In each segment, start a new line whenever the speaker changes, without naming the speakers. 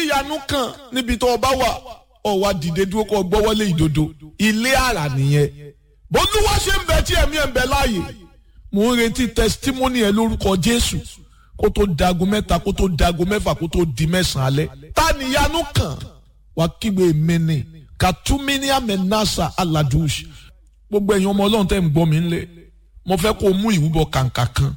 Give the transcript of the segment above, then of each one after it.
tíyanu kàn níbi tó o bá wà ọ wá dìde dúró kó o gbọ́wọ́lé ìdodo ilé àrà nìyẹn bólúwa ṣe ń bẹ tí ẹ̀mí ẹ̀ ń bẹ láàyè mò ń retí testimony ẹ lórúkọ jésù kó tó dago mẹ́ta kó tó dago mẹ́fà kó tó di mẹ́sàn-án alẹ́ ta níyanu kàn wá kígbe mi ni katuminia menasa aladush gbogbo ẹ̀yin ọmọ ọlọ́run tẹ́ ń gbọ́ mi ńlẹ̀ mo fẹ́ kó o mú ìrúbọ kàǹkà kan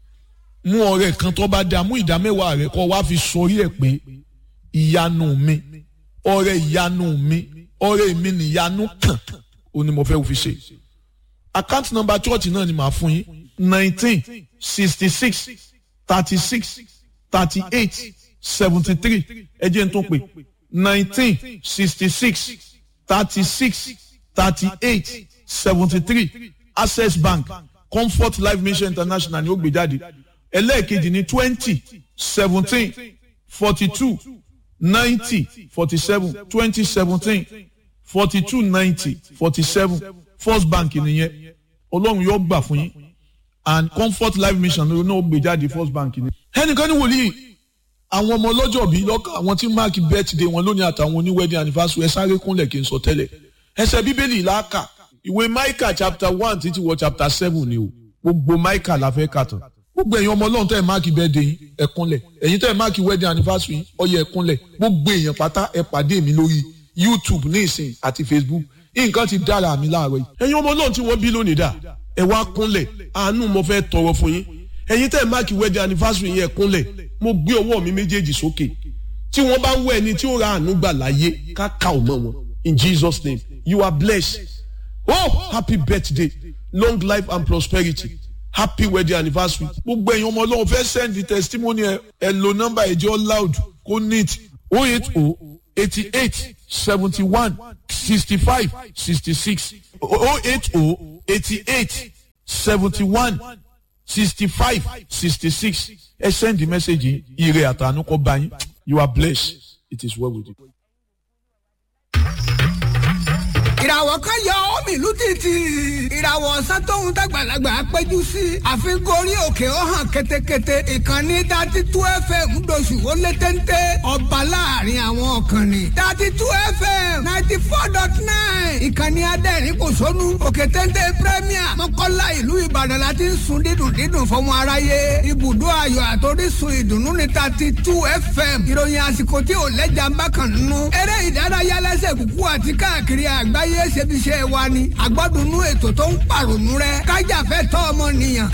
mú ọrẹ kan tó bá dáa mú ìdá mẹ́wàá rẹ kó wá fi sọrí ẹ̀ pé ìyanu mi ọrẹ ìyanu mi ọrẹ mi nìyanu kàn ó ní mo fẹ́ fi ṣe account number church náà ni màá fún yín nineteen sixty six thirty six thirty eight seventy three ẹ jẹ́ n tó pè nineteen sixty six thirty six thirty eight seventy three access bank comfort life mission international ni ó gbé jáde ẹlẹ́ẹ̀kejì ní twenty seventeen forty two ninety forty seven twenty seventeen forty two ninety forty seven first bank nìyẹn ọlọ́run yóò gbà fún yín and comfort life mission ló náà gbé jáde first bank ni. ẹnìkan ní wòlíì àwọn ọmọ ọlọ́jọ́ bíi lọ́kàn àwọn tí mark birthday wọn lónìí àtàwọn oní wedding anniversary ẹ sáré kúnlẹ̀ kí n sọ tẹ́lẹ̀ ẹsẹ̀ bíbélì làákà ìwé micah chapter one títí wọ chapter seven ni o gbogbo micah la fẹ́ kà tán gbogbo ẹ̀yin ọmọ ọlọ́run tẹ́ ẹ̀ máàkì birthday yín ẹ kúnlẹ̀ ẹ̀yin tẹ́ ẹ̀ máàkì wedding anniversary yín ó yẹ ẹ kúnlẹ̀ gbogbo èèyàn pátá ẹ pàdé mi lórí youtube ní ìsìn àti facebook nǹkan ti dára mi láàárọ̀ yìí ẹ̀yin ọmọ ọlọ́run tí wọ́n bí lónìí dà ẹ wá kúnlẹ̀ àánú mo fẹ́ tọrọ fún yín ẹ̀yin tẹ́ ẹ̀ máàkì wedding anniversary yín ẹ kúnlẹ̀ mo gbé ọwọ́ mi méjèèjì sókè tí wọ́n bá ń wọ ẹni tí ó ra àánú gbà láyé ká ká ò mọ́ wọn in jesus name you are blessed oh happy birthday long life and prosperity happy wedding anniversary gbogbo ẹ̀yin ọmọ ọlọ́run fẹ́ send the testimony ẹ ẹ lo number ẹ̀jẹ̀ loud kó neat oh eight oh eighty eight seventy one sixty five sixty six oh eight oh eighty eight seventy one sixty five sixty six ẹ send the message ire àtànú kọ bá yín you are blessed it is well with you.
ìràwọ̀ kan yọ omi ìlú títì ìràwọ̀ ọ̀sán tóun dàgbàlagbà péjú sí àfikún orí òkè ó hàn ketekete ìkànnì dati tú fm ńdọ̀sù ó lé téńté ọba láàrin àwọn ọ̀kànnì dati tú fm ninety four dot nine ìkànnì adẹ́rìn kò sónú òkè téńté premier mọ́kànlá ìlú ìbàdàn la ti ń sun dídùn dídùn fọmọ aráyé ibùdó ayọ̀ àtòrísun ìdùnnú ní dati tú fm ìròyìn àsìkò tí ò lẹ́jà ń bá kàn nínú eré ìdárayá lẹ́sẹ̀ kúkú àti káàkiri àgbáyé ṣe fi ṣe wa ni àgbọ́dúnú ètò tó ń pàrònú rẹ kájà fẹ́ tọ́ ọmọ nìyàn.